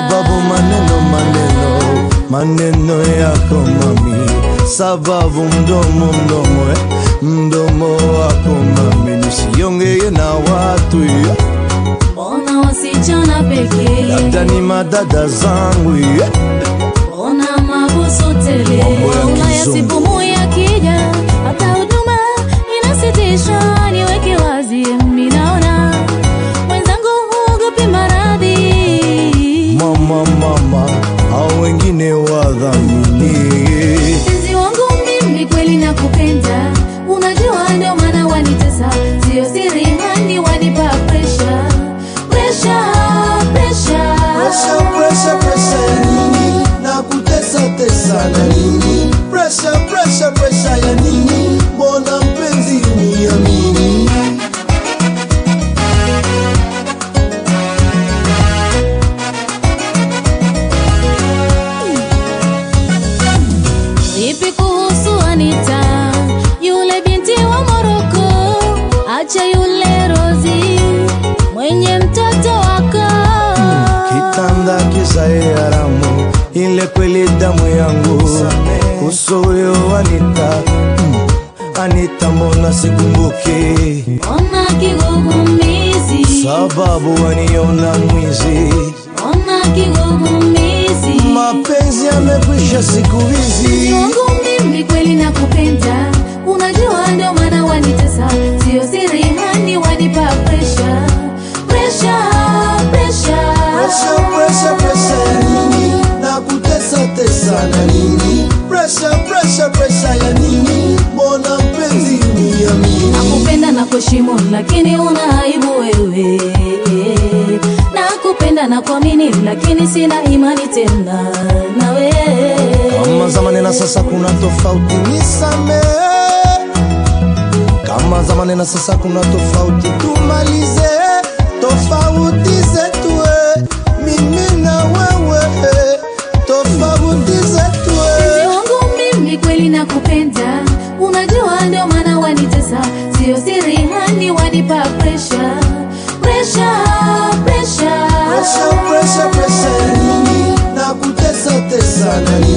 sababu maneno maneno maneno yako mami, sababu mdomo mdomo eh, mdomo wako mami, nisiongee na watu eh, Mbona wasichana pekee? labda ni madada zangu eh. Mbona mabusu tele? Mambo ya Ulaya kizungu. sipumui yakija, hata huduma inasitishwa. Niweke wazi, mimi naona mwenzangu huogopi maradhi. Mama mama, au wengine wadhamini Mpenzi wangu mimi kweli nakupenda, unajua ndio maana wanitesa, sio siri hani wanipa pressure, pressure, pressure. Presha, presha, presha ya nini? Na kutesa tesa na nini? Presha, presha, presha ya nini? Mbona mpenzi uniamini? Vipi kuhusu Anita, yule binti wa Moroko? Acha yule Rozi mwenye mtoto wako. Kitanda kisae haramu, ile kweli damu yangu. Kuhusu huyo Anita, mm, Anita mbona sikumbuki? Ona kigugumizi, Sababu waniona mwizi, ona kigugumizi. mapenzi yamekwisha siku Mpenzi hizi. wangu mimi kweli nakupenda, unajua ndio maana wanitesa, sio siri hani wanipa pressure, pressure, pressure. Presha, presha, presha ya nini? Na kutesa tesa na nini? Presha, presha, presha ya nini? Mbona mpenzi uniamini? Nakupenda na kuheshimu lakini una aibu wewe. Nakupenda na kuamini lakini sina imani tena nawe. Kama zamani na sasa kuna tofauti, nisamehe. Kama zamani na sasa kuna tofauti, tumalize tofauti zetu, eh. mimi na wewe, eh. tofauti zetu. Mpenzi eh. wangu mimi kweli nakupenda, unajua ndio maana wanitesa, sio siri hani wanipa pressure, pressure, pressure. Presha, presha, presha ya nini? Na kutesa tesa na nini?